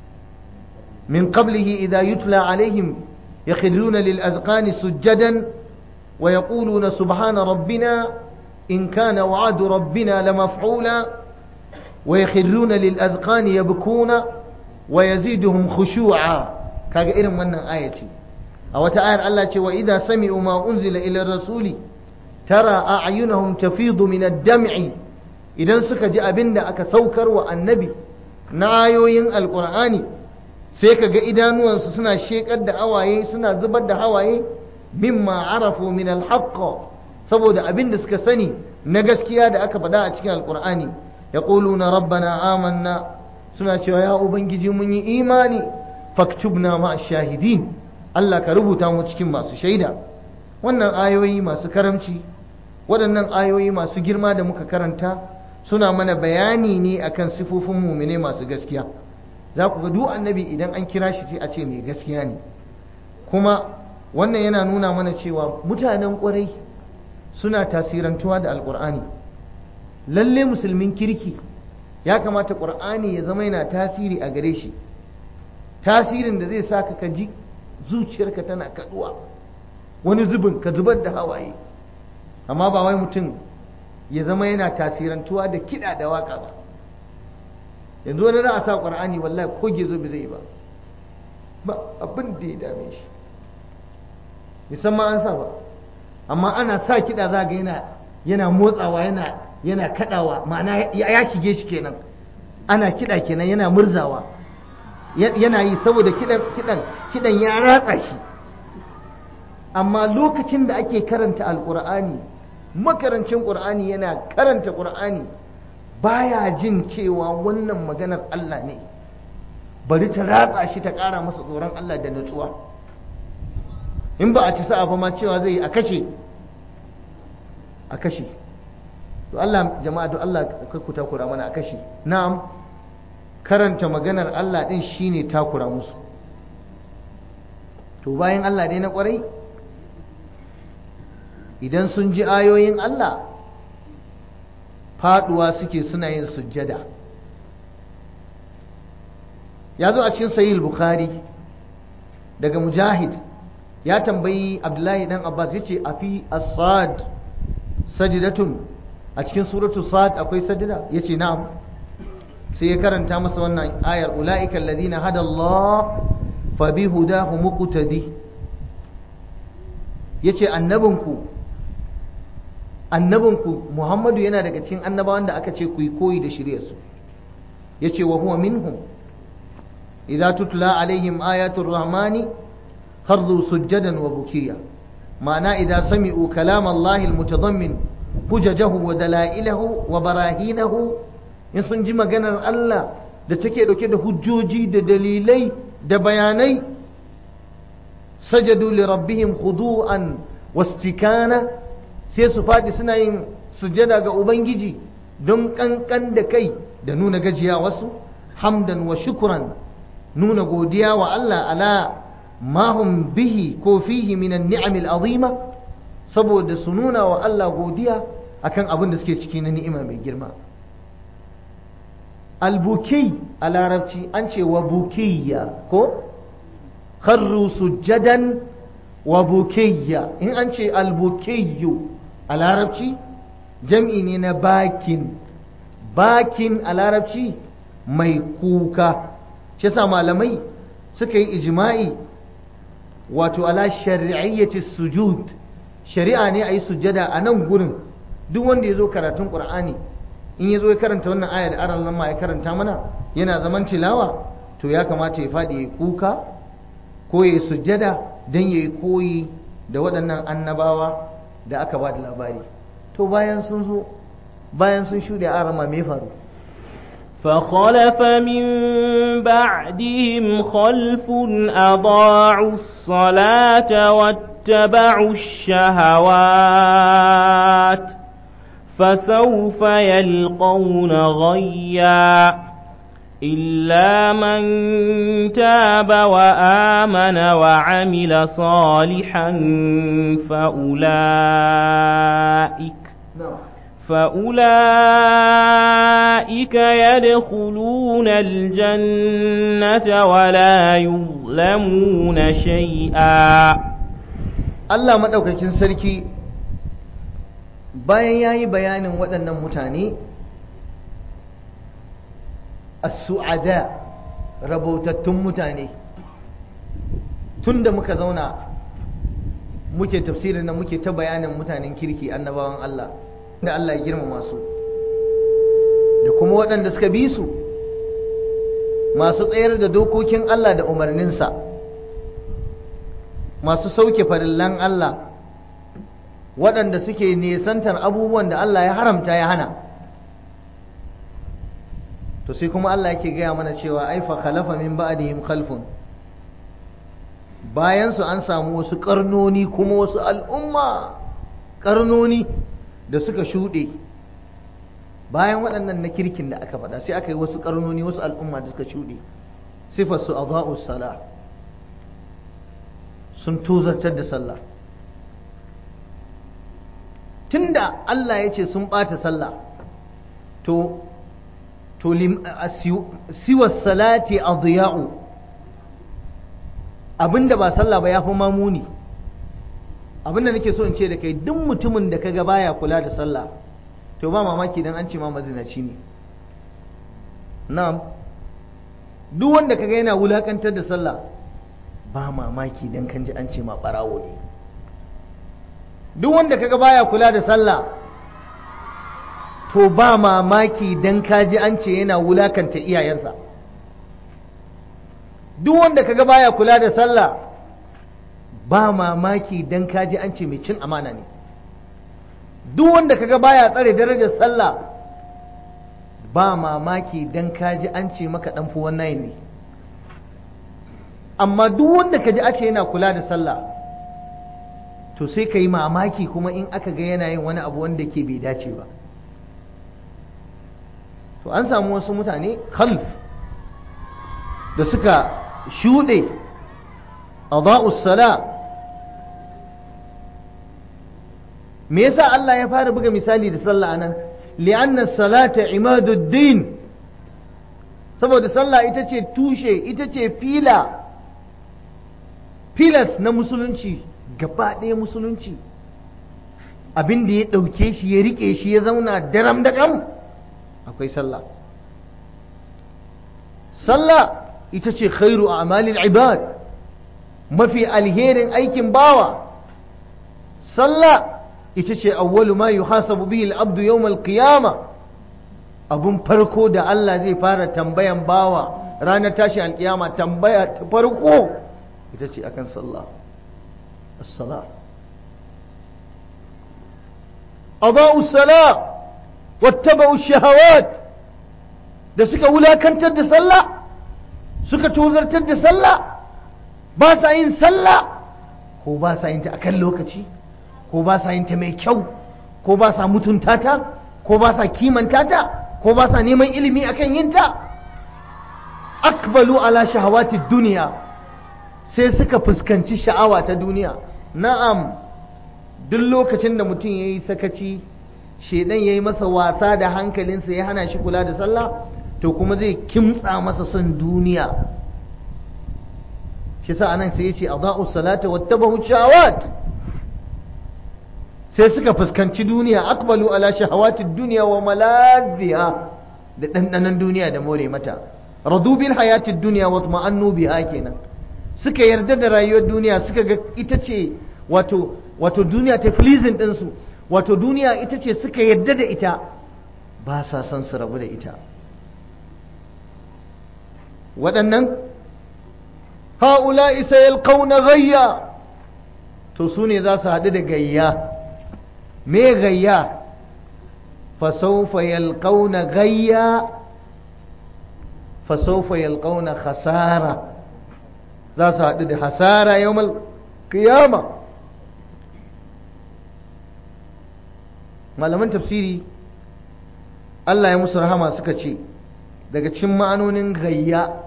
[SPEAKER 1] من قبله إذا يتلى عليهم يخرون للأذقان سجدا ويقولون سبحان ربنا إن كان وعد ربنا لمفعولا ويخرون للأذقان يبكون ويزيدهم خشوعا كاغا من آيتي أو تعالى الله وإذا سمعوا ما أنزل إلى الرسول tara a'yunahum tafidu min ad-dam'i idan suka ji abin da aka saukar wa annabi na ayoyin alqur'ani sai kaga idanuwansu suna shekar da hawaye suna zubar da hawaye mimma arafu min al-haqq saboda abin da suka sani na gaskiya da aka faɗa a cikin alqur'ani yaquluna rabbana amanna suna cewa ya ubangiji mun yi imani faktubna ma shahidin Allah ka rubuta mu cikin masu shaida wannan ayoyi masu karamci waɗannan ayoyi masu girma da muka karanta suna mana bayani ne akan sifofin mumine masu gaskiya za ku ga duk annabi idan an kira shi sai a ce mai gaskiya ne kuma wannan yana nuna mana cewa mutanen ƙwarai suna tasirantuwa da alƙur'ani lalle musulmin kirki ya kamata ƙur'ani ya zama yana tasiri a gare shi tasirin da zai sa ka ji zuciyarka tana kaduwa wani zubin ka zubar da hawaye amma ba wai mutum ya zama yana tasirantuwa da kiɗa da waka ba yanzu wani za a sa ƙwar'ani wallahi ko gezo bai zai ba ba abin da ya dame shi musamman an sa ba amma ana sa kiɗa za ga yana yana motsawa yana yana kaɗawa ma'ana ya shige shi kenan ana kiɗa kenan yana murzawa yana yi saboda kiɗan kiɗan kiɗan ya ratsa shi amma lokacin da ake karanta alkur'ani makarancin ƙur'ani yana karanta ƙur'ani baya jin cewa wannan maganar Allah ne bari ta ratsa shi ta ƙara masa tsoron Allah da nutsuwa in ba a ci sa'a ba ma cewa zai a kashe a kashe to Allah jama'a to Allah kai ku takura mana a kashe na'am karanta maganar Allah din shine takura musu to bayan Allah dai na kwarai idan sun ji ayoyin Allah faduwa suke suna yin sujjada ya zo a cikin sahih bukhari daga mujahid ya tambayi abdullahi dan abbas ya ce a fi asad sajidatun a cikin suratu sad akwai sajida ya ce na'am sai ya karanta masa wannan ayar ula'ika alladhina hada Allah fa bi hudahu muqtadi yace annabinku annabinku Muhammadu yana daga cikin annabawan da aka ce ku yi koyi da shiryarsu yace wa huwa minhum idza tutla alaihim ayatul rahmani kharru sujjadan wa bukiya ma'ana idza sami'u kalam Allah almutadammin hujajahu wa dalailahu wa barahinahu in sun ji maganar Allah da take dauke da hujjoji da dalilai da bayanai sajadu li rabbihim khudu'an wastikana sai su faɗi suna yin sujada ga ubangiji don ƙanƙan da kai da nuna gajiya wasu hamdan wa shukuran nuna godiya wa Allah ala mahum bihi ko fihi minan ni'amil azima saboda su nuna wa Allah godiya akan abin da suke ciki na ni'ima mai girma albuki a larabci an ce wa bukiyya ko kharru sujjadan wa bukiyya in an ce albukiyyu a larabci jam'i ne na bakin bakin a larabci mai kuka shi sa malamai suka yi ijma'i wato ala shari'iyyati sujud shari'a ne a yi sujjada a nan gurin duk wanda ya zo karatun ƙur'ani in ya zo ya karanta wannan aya da aran ma ya karanta mana yana zaman tilawa to ya kamata ya faɗi ya kuka ko ya sujjada don ya yi koyi da waɗannan annabawa da aka ba da labari to bayan sun zo bayan sun shuɗe aran ma me faru
[SPEAKER 2] فخلف من بعدهم خلف أضاعوا الصلاة واتبعوا الشهوات فسوف يلقون غيا إلا من تاب وآمن وعمل صالحا فأولئك فأولئك يدخلون الجنة ولا يظلمون شيئا
[SPEAKER 1] Allah maɗaukakin sarki bayan ya yi bayanin waɗannan mutane a su'ada rabautattun mutane tun da muka zauna muke tafsirin na muke ta bayanin mutanen kirki annabawan Allah da Allah ya girmama su da kuma waɗanda suka bi su masu tsayar da dokokin Allah da umarninsa masu sauke farillan Allah waɗanda suke nesantar abubuwan da Allah ya haramta ya hana to sai kuma Allah yake gaya mana cewa ai fa khalafa min ba'dihim khalfun bayan su an samu wasu karnoni kuma wasu al'umma karnoni da suka shuɗe bayan waɗannan na kirkin da aka faɗa sai aka yi wasu karnoni wasu al'umma da suka shuɗe sifar su adha'us sala sun tozartar da sallah tunda Allah ya ce sun ɓata sallah to to siwa salati adiya'u abinda ba sallah ba ya fi mamuni abinda nake so in ce da kai duk mutumin da kaga baya kula da sallah to ba mamaki dan an ce ma mazinaci ne na'am duk wanda kaga yana wulakantar da sallah ba mamaki dan kan ji an ce ma barawo ne duk wanda kaga baya kula da sallah to ba mamaki dan kaji an ce yana wulakanta iyayensa duk wanda kaga baya kula da sallah ba mamaki dan kaji an ce mai cin amana ne duk wanda kaga baya tsare darajar sallah ba mamaki dan kaji an ce maka dan fuwan nayi ne amma duk wanda kaji ake yana kula da sallah to sai ka yi mamaki kuma in aka ga yana yin wani abu wanda ke bai dace ba to an samu wasu mutane khalf da suka shuɗe a sala me yasa Allah ya fara buga misali da sallah anan li'anna salata imaduddin saboda sallah ita ce tushe ita ce fila filas na musulunci gaba ɗaya musulunci abin da ya ɗauke shi ya riƙe shi ya zauna daram da ƙam akwai sallah sallah ita ce khairu a amalin ibad mafi alherin aikin bawa sallah ita ce awwalu ma yuhasabu bihi al-abdu yawm al-qiyama abun farko da Allah zai fara tambayan bawa ranar tashi alkiyama tambaya ta farko ita ce akan sallah as-salah أضاءوا الصلاة واتبعوا الشهوات da suka wulakantar da sallah suka tozartar da sallah ba sa yin sallah ko ba sa yin ta akan lokaci ko ba sa yin ta mai kyau ko ba sa mutunta ta ko ba sa kimanta ta ko ba sa neman ilimi akan yin ta akbalu ala shahawati duniya sai suka fuskanci sha'awa ta duniya na'am duk lokacin da mutum ya yi sakaci shedan ya yi masa wasa da hankalinsa ya hana shi kula da sallah to kuma zai kimtsa masa son duniya shi sa anan sai ya ce adha'u salata wattabahu shahawat sai suka fuskanci duniya akbalu ala shahawati duniya wa maladhiha da dandanan duniya da more mata radu bil hayati duniya wa tuma'annu biha kenan suka yarda da rayuwar duniya suka ga ita ce wato wato duniya ta pleasing din su wato duniya ita ce suka yarda da ita ba sa son su rabu da ita waɗannan ha'ula'i sayalqauna ghayya to su ne za su haɗu da gayya me gayya fasaufa yalqauna gayya fasaufa yalqauna khasara za su haɗu da hasara yawmal qiyama malaman tafsiri Allah ya musu rahama suka ce daga cikin ma'anonin gayya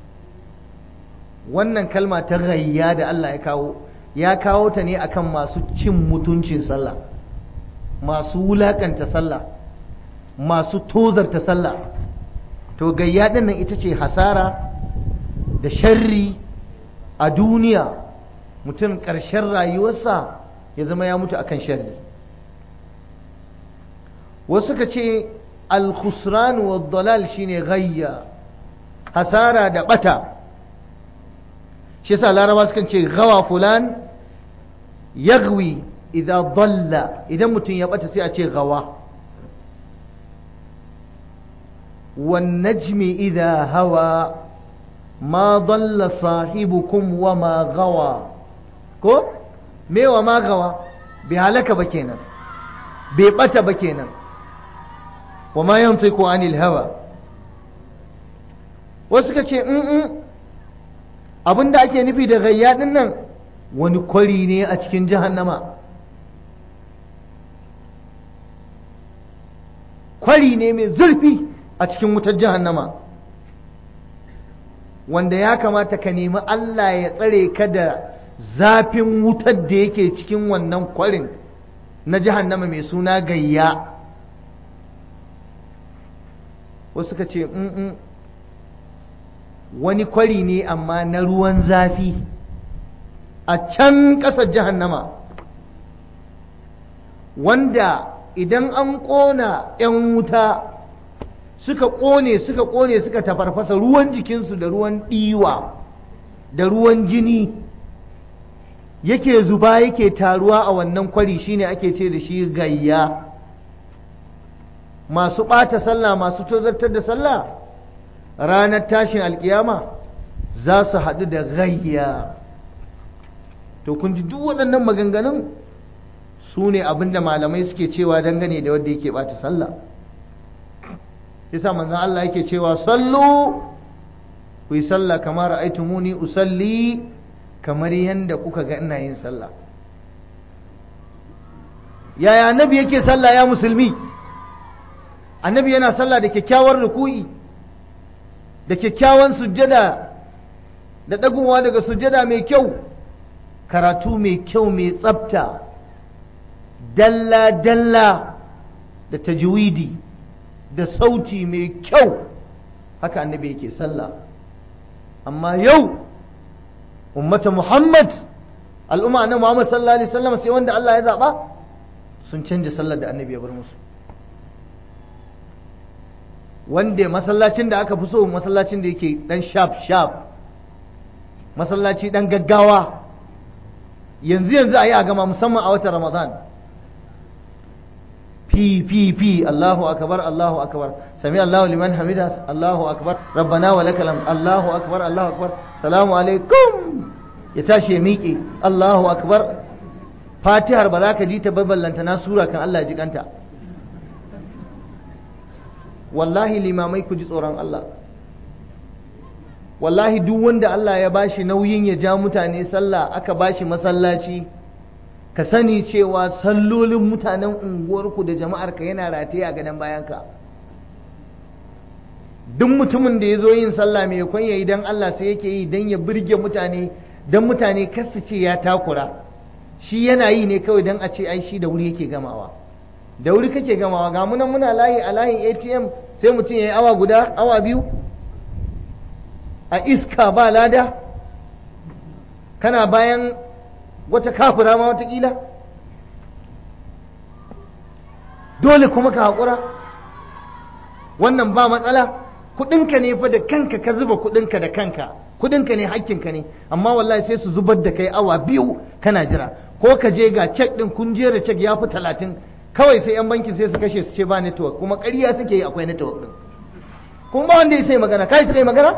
[SPEAKER 1] wannan kalma ta gayya da Allah ya kawo ya kawo ta ne akan masu cin mutuncin sallah masu wulakanta sallah masu tozarta sallah to gayya din nan ita ce hasara da sharri a duniya mutum ƙarshen rayuwarsa ya zama ya mutu akan sharri wasu ka ce al-khusran wa dalal shine gayya hasara da bata shi yasa laraba sukan ce gawa fulan yagwi idan dalla idan mutum ya bata sai a ce gawa wan najmi idha hawa ma dalla sahibukum wa ma gawa ko me wa ma gawa bai halaka ba kenan bai bata ba kenan wa ma yantiqu anil hawa wasu ka ce in abin da ake nufi da gayya din nan wani kwari ne a cikin jahannama kwari ne mai zurfi a cikin wutar jahannama wanda ya kamata ka nemi Allah ya tsare ka da zafin wutar da yake cikin wannan kwarin na jahannama mai suna gayya wasu ka ce wani kwari ne amma na ruwan zafi a can ƙasar jahannama wanda idan an ƙona 'yan wuta suka ƙone suka ƙone suka tafarfasa ruwan jikinsu da ruwan ɗiwa da ruwan jini yake zuba yake taruwa a wannan kwari shine ake ce da shi gayya masu ɓata sallah masu tozartar da sallah ranar tashin alkiyama za su haɗu da gayya to kun ji duk waɗannan maganganun su ne abinda malamai suke cewa dangane da wanda yake ɓata sallah yasa manzon Allah yake cewa sallu ku yi sallah kamar ra'aytumuni usalli kamar yanda kuka ga ina yin sallah yaya annabi yake sallah ya musulmi annabi yana sallah da kyakkyawar ruku'i da kyakkyawan sujjada da ɗagowa daga sujjada mai kyau karatu mai kyau mai tsafta dalla-dalla da tajwidi da sauti mai kyau haka annabi yake sallah amma yau ummata muhammad al'umma na muhammad sallallahu alaihi wasallam sai wanda Allah ya zaba sun canja sallar da annabi ya bar musu wanda masallacin da aka fi so masallacin da yake dan sharp sharp masallaci dan gaggawa yanzu yanzu a yi a gama musamman a watan ramadan fi fi fi Allahu akbar Allahu akbar sami Allahu liman hamida Allahu akbar rabbana wa lakal hamd Allahu akbar Allahu akbar salamu alaikum ya tashi ya miƙe Allahu akbar fatihar ba za ka ji ta baballanta na sura kan Allah ji kanta wallahi limamai ku ji tsoron Allah wallahi duk wanda Allah ya bashi nauyin ya ja mutane sallah aka bashi masallaci ka sani cewa sallolin mutanen unguwarku da jama'arka yana rataye a gadon bayanka duk mutumin da ya zo yin sallah mai kwan yayi don Allah sai yake yi don ya birge mutane don mutane kasu ce ya takura shi yana yi ne kawai don a ce ai shi da wuri yake gamawa da wuri kake gamawa ga munan muna layi a layin atm sai mutum ya yi awa guda awa biyu a iska ba lada kana bayan wata kafura ma watakila dole kuma ka haƙura wannan ba matsala kudinka ne fa da kanka ka zuba kudinka da kanka kudinka ne hakkinka ne amma wallahi sai su zubar da kai awa biyu kana jira ko ka je ga cek din kun jera cek ya fi talatin kawai sai yan bankin sai su kashe su ce ba network kuma ƙarya suke yi akwai network din kuma ba wanda ya sai magana kai suka yi magana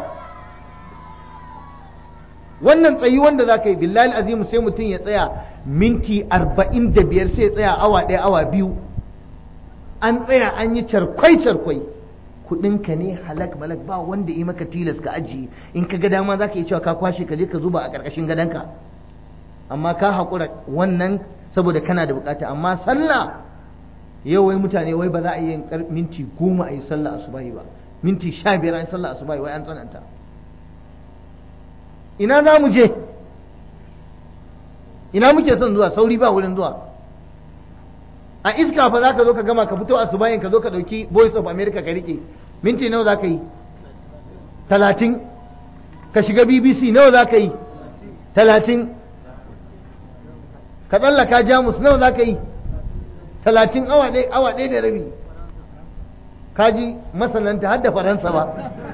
[SPEAKER 1] wannan tsayi wanda za ka yi billahi azimu sai mutum ya tsaya minti arba'in da biyar sai ya tsaya awa ɗaya awa biyu an tsaya an yi charkwai charkwai kudinka ne halak malak ba wanda yi maka tilas ka ajiye in ka ga dama za ka yi cewa ka kwashe ka je ka zuba a ƙarƙashin gadonka amma ka haƙura wannan saboda kana da bukata amma sallah yau wai mutane wai ba za a yi minti goma a yi sallah asubahi ba minti sha biyar a yi sallah asubahi wai an tsananta ina za mu je ina muke son zuwa sauri ba wurin zuwa a iska fa za ka zo ka gama ka fito a subayin ka zo ka ɗauki voice of america ka rike minti nawa za ka yi talatin ka shiga bbc nawa za ka yi talatin ka tsallaka jamus nawa za ka yi talatin awa ɗaya da rabi ka ji masananta har da faransa ba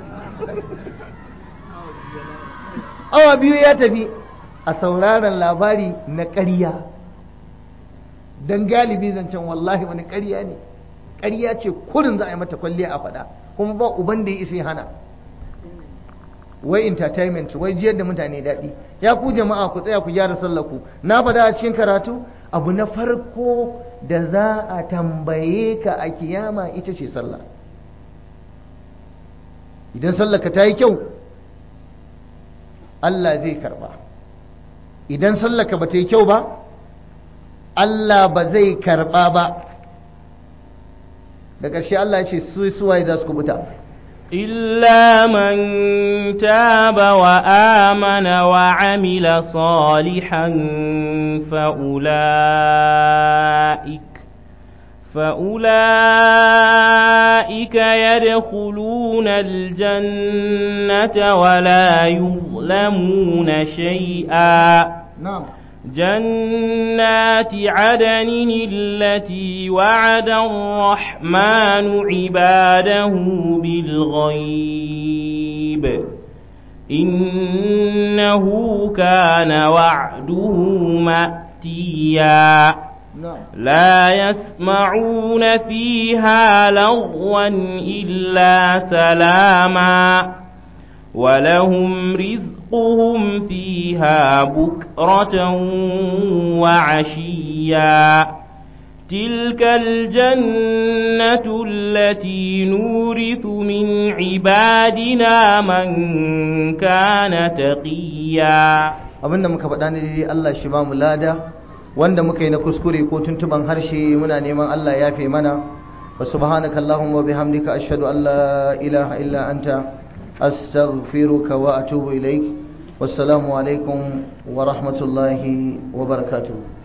[SPEAKER 1] awa biyu ya tafi a sauraron labari na ƙarya don galibi zancen wallahi wani ƙarya ne ƙarya ce kurin za a yi mata kwalliya a faɗa kuma ba uban da ya isa hana wai entertainment wai jiyar da mutane daɗi ya ku jama'a ku tsaya ku gyara sallaku na faɗa a cikin karatu abu na farko da za a tambaye ka a kiyama ita ce sallah idan sallaka ta yi kyau Allah zai karba idan sallaka ba ta yi kyau ba Allah ba zai karba ba da ƙarshe Allah ya ce su suwaye za su kubuta
[SPEAKER 2] إلا من تاب وآمن وعمل صالحا فأولئك فأولئك يدخلون الجنة ولا يظلمون شيئا
[SPEAKER 1] نعم
[SPEAKER 2] جنات عدن التي وعد الرحمن عباده بالغيب إنه كان وعده مأتيا
[SPEAKER 1] نعم
[SPEAKER 2] لا يسمعون فيها لغوا إلا سلاما ولهم رزقهم فيها بكرة وعشيا تلك الجنة التي نورث من عبادنا من كان تقيا
[SPEAKER 1] abinda muka faɗa ne dai Allah shi ba mu lada wanda muka yi na kuskure ko tuntuban harshe muna neman Allah ya fi mana wa subhanaka allahumma wa bihamdika ashhadu an la ilaha illa anta astaghfiruka wa atubu ilaik wassalamu alaikum wa rahmatullahi wa barakatuh